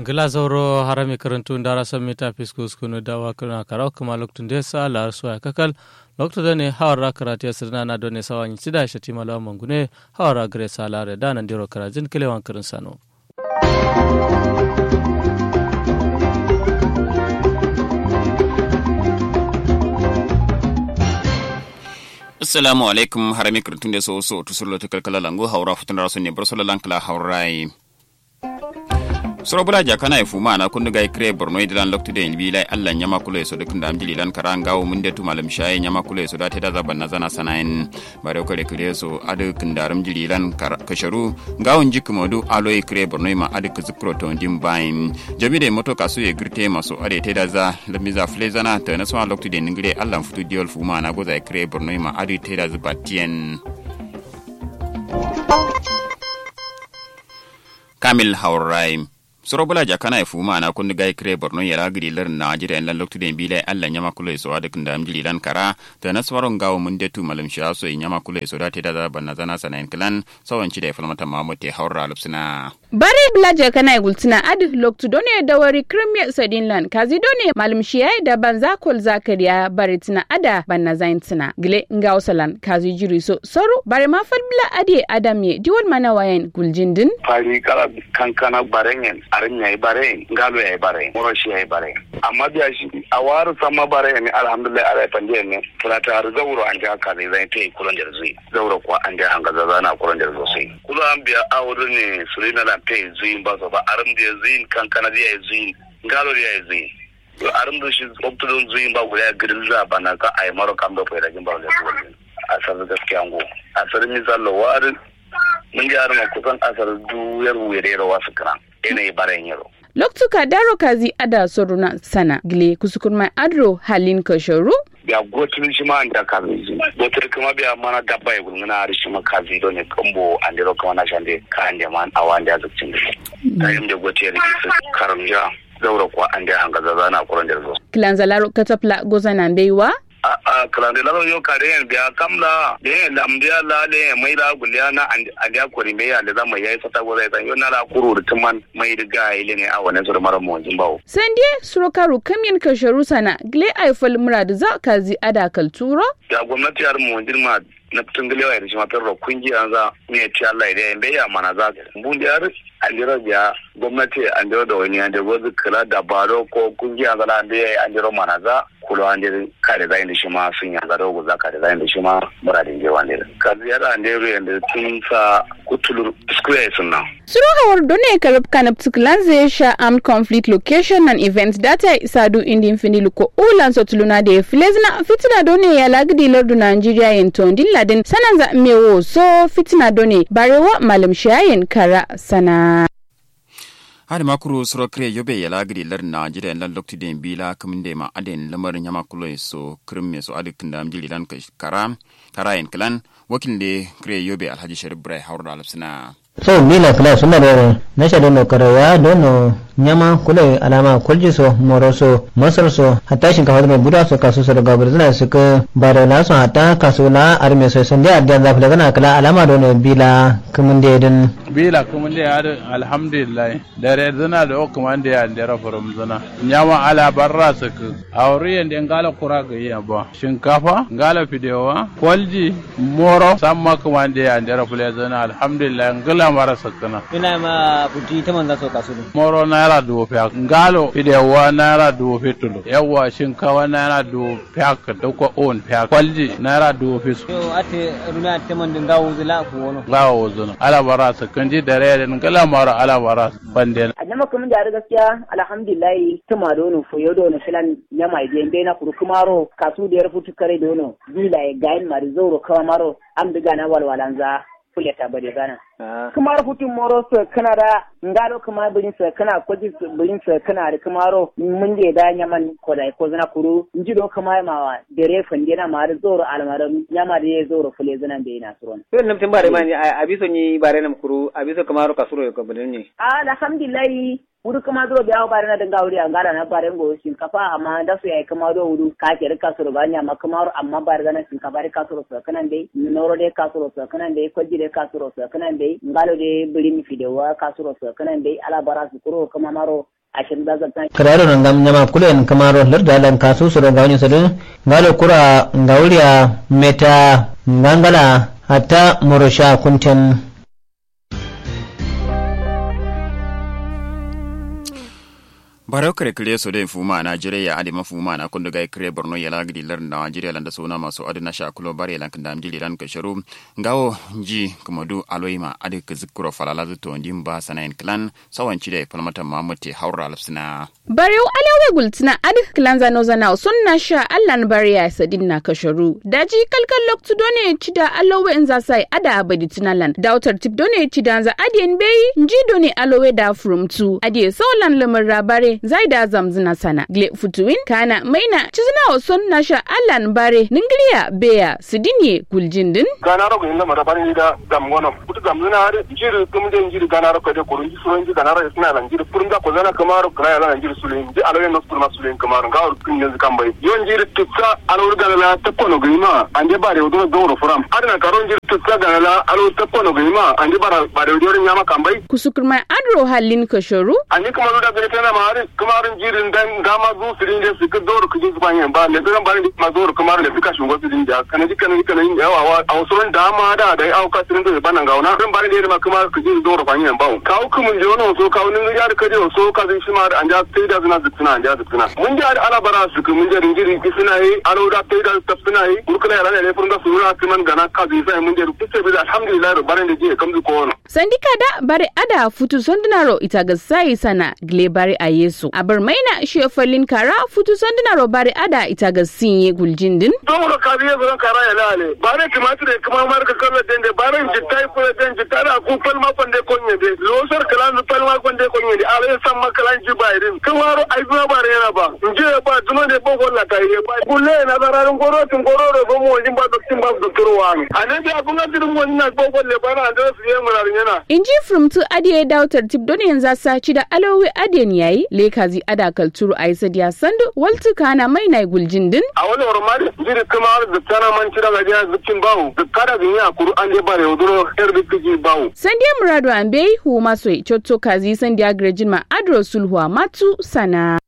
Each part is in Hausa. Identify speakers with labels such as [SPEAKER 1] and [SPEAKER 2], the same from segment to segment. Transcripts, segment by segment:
[SPEAKER 1] ngila zauro harami karantu ndara samita fiskus kunu dawa kuna karau kuma loktun desa la suwa kakal lokto dane hawara karati asirna na done sawanyi sida shati malawa mangune hawara gare salare da nan diro karajin kilewan karin sano
[SPEAKER 2] assalamu alaikum harami kirtun da so so tusulo to kalkala lango haura futun rasu ne bar solalan kala haurai soro bula jakana e fuma na kundu gai kre borno idilan loktu de ilbi lai allah nyama kulo so dukun da amjili lan kara ngawo mun de tumalam shaye nyama kulo so da teda zaban na zana sanayin bare ko kre so adu kundaram jili lan kasharu ngawo njik modu alo e kre borno ma adu kuzukro to ndim bayin jami de moto kasu e girte maso ade teda za lamiza flezana to na so loktu de ngire allah futu diol fuma na goza e kre borno ma adu teda zubatien kamil haurai sorobula jakana efu mana kun gai kre borno yara gidi lar na jira lan loktu den bile alla nyama kulo so ada kunda amjili lan kara ta na swaron gawo mun de tu malam sha so nyama kulo so da te da banna zana sanan klan sawan ci da falmata mamuti haura lupsina
[SPEAKER 3] bare bla jakana e gultina adu loktu done da wari kremia sadin lan kazi done malam shiyai da banza kol zakariya bare tina ada banna zain tina gile ngawo salan kazi jiri so soru bare ma fal bla ade adam ye diwol mana wayan guljindin
[SPEAKER 4] fari kala kankana barengen arin ya yi bare ngalo ya yi bare moro shi ya yi bare amma biya shi a waru sama bare ne alhamdulillah ala pande ne kula ta har zauro an ja ka zai ta yi kulan da zai zauro kuwa an ja hanga zaza na kulan da sosai kula an biya awuru ne sulina la ta yi zuyin ba so ba arin da zuyin kankana da ya yi zuyin ngalo da ya yi zuyin to arin da shi optudun zuyin ba guda girin za ba na ka ai maro kam da fa da jin ba da zuwa a sarar gaskiya ngo a sarar misalo warin mun ji arma kusan asar duyar wuyere rawa su kana yanayi baren yaro.
[SPEAKER 3] Loktuka daro kazi ada soruna sana gile kusukun mai adro halin kasharu.
[SPEAKER 4] Biya gotin shi ma an da kazi ji. Gotin kuma biya mana dabba ya gulmuna har shi ma kazi don ne kambo an dero kuma na shande ka an da man awa an da zukcin da shi. Ta yi da gotin ya rikisa karamja zaura kuwa an da hanga zaza na kuran da zo.
[SPEAKER 3] Kilanzalaro katapla gozana beiwa.
[SPEAKER 4] a kalande lalo yo kare en biya kamla de en lamdiya la de mai da guliya na andiya kori me ya da zama yayi sata go zai yo na la kuru da tuman mai riga ile ne a wannan sur mara mu jin bawo
[SPEAKER 3] sandie surokaru kamyen kasharu sana gle aifal murad za kazi ada kalturo
[SPEAKER 4] da gwamnati har mu jin ma na fitin gilewa ya shi matar kungiya za mu ya ci Allah da yan ya mana za bun da har andiro biya gwamnati andiro da wani an da gozu kula da baro ko kungiya za da ya andiro mana za kulo an da ka da zai da shi ma sun yanga da goza ka da zai da shi ma muradin jewa ne ka ziyara andiro yanda tun sa kutulur square sun nan
[SPEAKER 3] Suru hawar done karab kana ptukulan zai sha armed conflict location and event data isadu indi infini ko ulan so tuluna da filezna fitina done ya lagdi lardu Nigeria yin tondin ladin sanan za mewo so fitina done barewa malam shayin kara sana.
[SPEAKER 2] hadi makuru suro kre yobe yala gidi lar na jida lan lokti den bila kamin de ma aden lamarin yama kulo so krimme so adi kinda am jili lan kara kara en klan wakil de kre yobe alhaji sharif brai hawra alapsina
[SPEAKER 5] so bila kala suna da nasha dono karawa dono nyama kula alama kulji so moro so masar so hatta shinkafa da buda so kasu so daga burzina su ka bare la so hatta kasu la arme so sun da da zafi daga kala alama dono bila kumun da din
[SPEAKER 6] bila kumun da ya alhamdulillah da re zina da o kumun da ya da rafarum zina nyama ala barra su ka auri yanda ngala kura ga yi ba shinkafa ngala fidewa kwalji moro samma kumun da ya da rafule zina alhamdulillah ngala mara sakana
[SPEAKER 7] ina ma buti ta manza so kasu
[SPEAKER 6] moro naira dubu fiyak ngalo fidewa naira dubu fitulu yawa shinkawa naira dubu fiyak da ko on fiyak kwalji naira dubu fisu
[SPEAKER 7] yo ate runa te man dinga wuzula ko wono
[SPEAKER 6] ngawo wuzuna ala bara sakanji da rere ngala mara ala bara bande
[SPEAKER 8] adama kuma da gaskiya alhamdulillah tuma dono fo yo dono filan nyama ide be na kuru kumaro kasu da yarfu tukare dono bila e gain mari zoro kawa maro am diga na walwalanza kuleta bade gana kamar hutun moro su kana da ngalo kuma birin su kana kwaji birin su kana da kamaro mun je da nyaman ko da ko zana kuru inji do kuma ma dere fande na ma da zoro almaram nyama da ye zoro fule zana be na suron
[SPEAKER 7] to nan tin bare mani abiso ni bare nam kuru abiso kamaro kasuro ko birin ni
[SPEAKER 8] alhamdulillah wuri kuma zo biya bare na dinga wuri an gara na bare go shinkafa amma da su yayi kuma do wuri ka ke rika su ba nya amma kuma amma bare da shinkafa rika su su kanan dai noro dai ka su su kanan dai kwaji dai ka su su kanan dai ngalo dai biri mi fidewa ka su su kanan dai ala bara su kuro kuma maro ashirin da zaka
[SPEAKER 5] kararo nan gam nyama kulen kamaro larda lan kasu suro gawni sadu ngalo kura ngawliya meta ngangala hatta murusha kunten
[SPEAKER 2] barau kare kare so da fuma a Najeriya ade mafuma na kundu ga kare Borno ya lagdi lar na Najeriya landa sona masu adu na sha kulo bare lan kanda amjili ran ka sharu ngawo ji kumadu aloima ade ka zikuro falala zuto ndin ba sanayin clan sawan ci da falmata Muhammad haura lafsina
[SPEAKER 3] Barew alawe gultina adi kilanza noza na sun na sha allan bariya sadin na kasharu. Daji kalkal loktu done ci da alawe in za sai ada abadi tunalan. Dautar tip done ci da za adiyan bai nji done alawe da from tu. Adiye saulan lamar rabare zai da zamzina sana. Gle futuwin kana maina ci zina sun na sha allan bare ningiriya beya sidinye guljindin.
[SPEAKER 4] ganaro ko inda mara bari da dam gono kutu dam na hade jiri kum de jiri ganaro ko de ko runji so runji ganaro isna lan jiri purunda ko zana kamaro kra lan jiri sulin di alo no purma sulin kamaro ga ur kin yanzu kambai yon jiri tutsa alo ganala ta kono gima ande bare odo doro furam adna karon jiri tutsa ganala alo ta kono gima ande bara bare odo nyama kambai
[SPEAKER 3] Kusukurma adro halin kasharu.
[SPEAKER 4] ani kuma da gare tana ma har kamarin jirin dan gama zu sirin da su doro kujin su banyan ba ne dan bari ma doro kamar da fika shugo sirin da kana dikana dikana yawa wa a wasu dama da da au ka sirin da banan gauna dan bari da ma kuma kujin doro banyan ba kawo kuma je wannan so kawo nin ya da kaje so ka zin shi ma an ja sai da zina zina an ja zina mun ja ala bara su ku mun ja ringiri kisuna yi alo da sai da tafsina yi kurkula ya ne furun da su na kiman gana ka zai sai mun ja kisa bi alhamdulillah barin da je kamzu ko wannan
[SPEAKER 3] Sandika da bare ada futu sondinaro ita ga sai sana gle bare a yesu. Aber maina shi falin kara futu sondinaro bare ada ita ga sinye guljindin.
[SPEAKER 4] don ka kabiye zan kara ya lale bare tumatir kuma mar ka kala dende bare jitta ko den jitta da ku fal ma konde konye de losar kalan fal ma konde konye de ala san ma kalan ji bayrin kan waro ai zuwa bare yana ba nje ba duma de bo golla ta yi ba kulle na gararin goro tun goro ro go mo jin ba doktin ba doktor wa mi anan da abun ga dirin wani na bo golle bana da su yi murar yana
[SPEAKER 3] Inji furumtu adiye dautar tip don yanzu saci da alowe adiyan yayi lekazi ada kalturu a isa diya sandu waltu kana mai na guljindin.
[SPEAKER 4] a wani ormari jiri kuma har da tana man cira ga jiya zukin bawu da kada bin ya kuru an je bare waduro yar bikiji bawu
[SPEAKER 3] Sandiya muradu an bai hu maso cotto kazi sandiya grejin ma adro sulhuwa matu sana.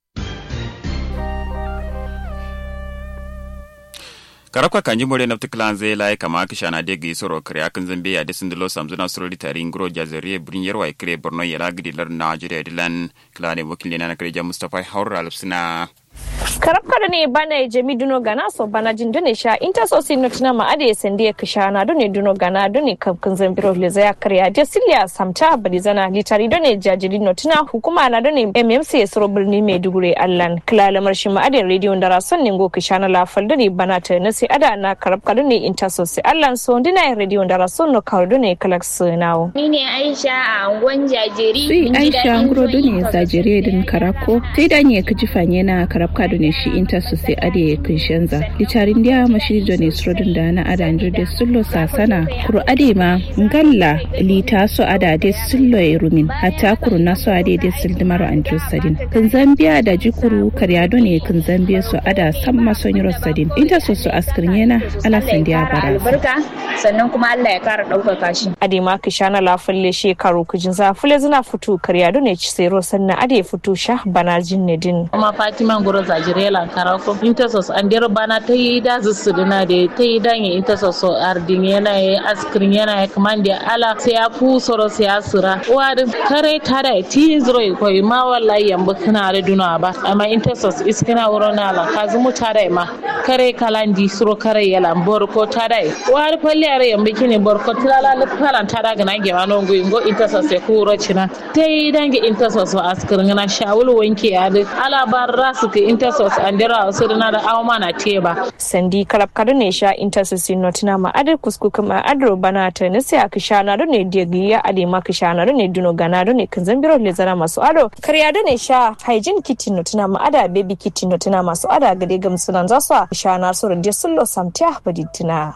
[SPEAKER 2] karabka kanji more na tiklan zai lai kama kisha na degi soro kare akan zambe ya desin dilo samzuna soro di tari ngro jazariye burin yarwa kire borno ya lagidi lar Nigeria dilan klane wakili na kare ja Mustafa Haura alfsina
[SPEAKER 9] karab kada ne bana jami duno gana so bana jin dune sha inta so sin notina ma ade sende ya kisha na dune duno gana dune kam kan zambiro le zaya karya je silya samta bari zana litari dune jajiri notina hukuma na dune mmc ya soro birni maiduguri allan kila marshi ma ade radio ndara son ningo kisha na lafal dune bana ta na sai ada na karab kada ne inta so sai allan so dina radio ndara son no kawo dune kalak nawo
[SPEAKER 10] Ni ne Aisha a angon jajiri.
[SPEAKER 11] Sai
[SPEAKER 10] Mun ji
[SPEAKER 11] Aisha
[SPEAKER 10] daɗin
[SPEAKER 11] nguro
[SPEAKER 10] zuwan
[SPEAKER 11] dune zajire din karako sai da ne ka jifanye na karabka dune shi inta su sai ade kun shanza litarin dia mashi dune srodin da na ada ndir de sullo sasana kuru ade ma ngalla lita so ada de sullo e rumin hatta kuru na so ade de sildimaro andir sadin kun zambia da jikuru karya dune kun zambia so ada samma sonyiro sadin inta so su askirnya na ala sandiya
[SPEAKER 10] Kara
[SPEAKER 11] bara
[SPEAKER 10] albarka sannan kuma Allah ya kara ɗaukaka shi.
[SPEAKER 9] ade ma kishana la falle shekaru kujin za fule zina futu karya dune ci sero sannan ade futu sha bana jinne din
[SPEAKER 12] kuma fatima ngoro zajirela karako intersos andero bana ta yi da zusudina da ta yi danye intersos ardin yana ya askirin yana ya kamande ala sai ya fu soro sai ya sura wadin kare ta da ti zuro ko ma wallahi yamba kana da duna ba amma intersos iskina wuro na la kazumu ta da ma kare kalandi suro kare yala bor ko ta da wari falli are yamba kine bor ko tilala la falan ta da gana ge mano ngo ngo intersos ya ku wuro cina ta yi dange intersos askirin na shawul wanke ya da ala barra su ka intersos andera wasu na da awma na teba
[SPEAKER 9] sandi kalab kada ne sha intercession notina ma adar kusku kuma adro bana ta nisi a kishana do ne diagliya ade ma kishana do ne duno gana do ne kan zambiro le zara masu ado karya do ne sha hygiene kit notina ma ada baby kit notina masu ada gade gamsunan zasu a kishana su rinde sullo samtiya baditina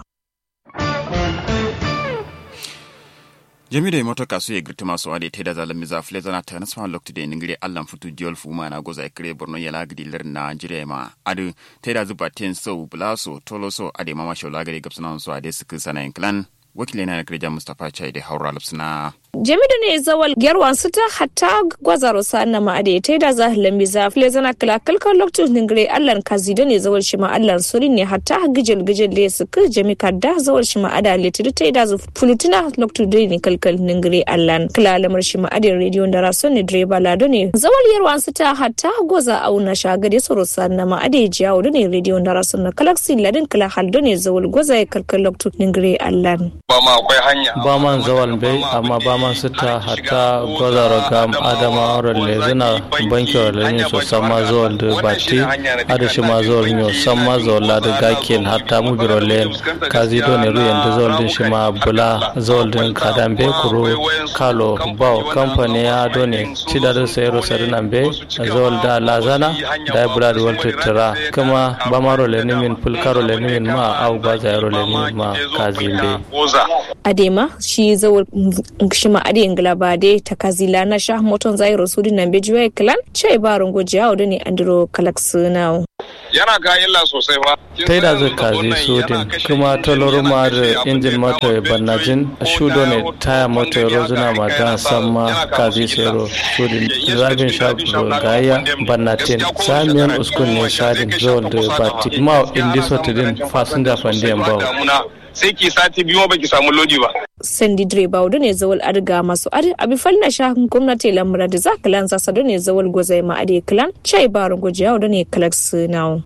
[SPEAKER 2] jami da moto kasu ya girti masu wade ta da zalan miza fule zana ta nasu lokti da ningire allan futu diol fuma na goza kire borno ya lagidi lar na jire ma adu ta da zuba ten so bulaso toloso ade mama shola gare gapsana so ade suku sana clan wakile na kire ja mustafa chai da haura lapsina
[SPEAKER 9] jamidu ne zawal gerwan su ta hatta gwazaro sa na ma ade ta da za lambi za fle zana kala kalkan lokacin ningre allan kazido ne zawal shi ma allan suri ne hatta gijil gijil le su ka jami kadda zawal shi ma ada le tudu ta da zu fulutuna lokacin da ne kalkal ningre allan kala lamar shi ma ade radio da rason ne direba lado ne zawal yerwan su ta hatta goza auna shagade soro sa na ma ade jawo ne radio da rason na kalaksi ladin kala haldo ne zawal goza ya kalkal lokacin ningre allan
[SPEAKER 13] ba ma akwai hanya
[SPEAKER 1] ba man zawal bai amma ba man sita hatta gwazaro gam adama rolle zina banki rolle ne so sama zawal da bati ada shi ma zawal ne sama zawal la da gakin hatta mu bi rolle kazi do ne ruyan da zawal din shi ma bula zawal din kadan be kuro kalo bawo kamfani ya do ne ci da sayro sarinan be zawal da lazana da bula da wal tira kuma ba ma rolle ne min fulka rolle ne min ma au gwaza rolle ne min ma kazi be
[SPEAKER 9] adema shi zawar shi ma ade ingila ba de ta kazila na sha moton zai rasudi nan be juwa klan chai ba rungo jiya da ne andro kalax now
[SPEAKER 13] yana ga illa sosai ba
[SPEAKER 1] tai da zai kazi sodin kuma toloro ma da injin moto ya bannajin shudo ne taya moto ya rozuna ma dan samma kazi sero sodin zabin sha gaya bannatin samiyan uskun ne sadin zol da bati ma indi sotidin fasinja fandiyan bawo
[SPEAKER 13] sai ki sati biyu ba ki samu lodi ba.
[SPEAKER 9] Sandi direba wadda ne zawal arga masu adi abi falna shahun gwamnati lamura da za kalan zasa da ne zawal gwazai ma adi kalan chai barin gwajiya wadda ne kalak sinawo.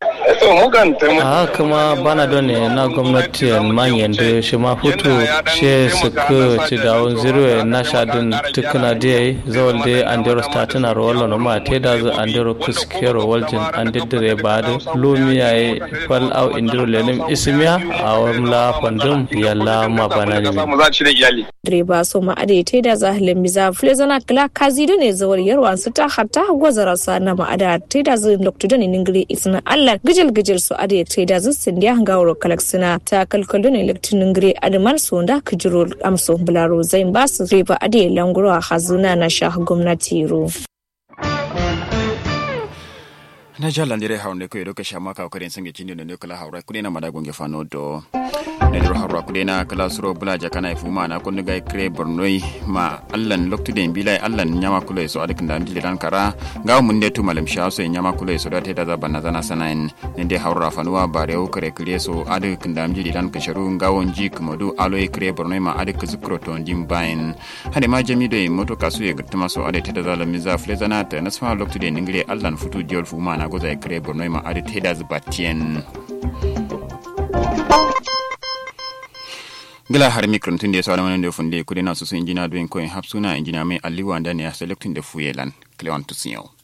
[SPEAKER 1] a kuma bana don ne na gwamnati manyan da shi ma hutu she su ka ci dawon zirwe na shadin tukuna da yayi zawal da andero statuna rawar na ma te da zu andero kuskero waljin an diddire ba da lumiya ya fal au indiro lenim ismiya a wamla fandum yalla ma bana ne
[SPEAKER 9] direba so ma ade te da zahilin biza flezana kala kazi da ne zawar yarwan su ta hatta gwazara sa na ma ada te da zin lokto da ne ningiri isna allah gijil gijil su ade te da zin sindiya gawro kalaksina ta kalkalo ne lokto ningiri adman so da kijiro amso bularo zain ba su direba ade languro a hazuna na sha gwamnati ro
[SPEAKER 2] na jalandire hawnde ko yeɗo ko chama ka kadi en sangue cindiɗo nde kala hawra kuɗena maɗa gongue fano do nedero hawra kuɗena kala suro bulaja kana e fumana konno gay cré bornoy ma allan loktude en mbila e allan ñama kulo e so aɗa kanda dille tan kara gawa mun nde tumalem chaso e ñama kulo e so ɗa tedaza bannatana sana en ne nde hawra fanuwa barewo kare kire so aɗa kandam jiɗi tan ko charu gawo jik modu alo e cré bornoy ma aɗa ko zikro to ndimba en hade ma jamiɗo e moto kasu e gertama so aɗa tedaza la misa flaisanat nasfa loktude en ngiri allan futu diol fumana goza e cré bornoy ma aɗa tedas battien gila har micron tun da ya sauran wani da funde kudi na su sun injina doyin koyin hapsuna injina mai alliwa da ne a selectin da fuyelan cleon tusiyo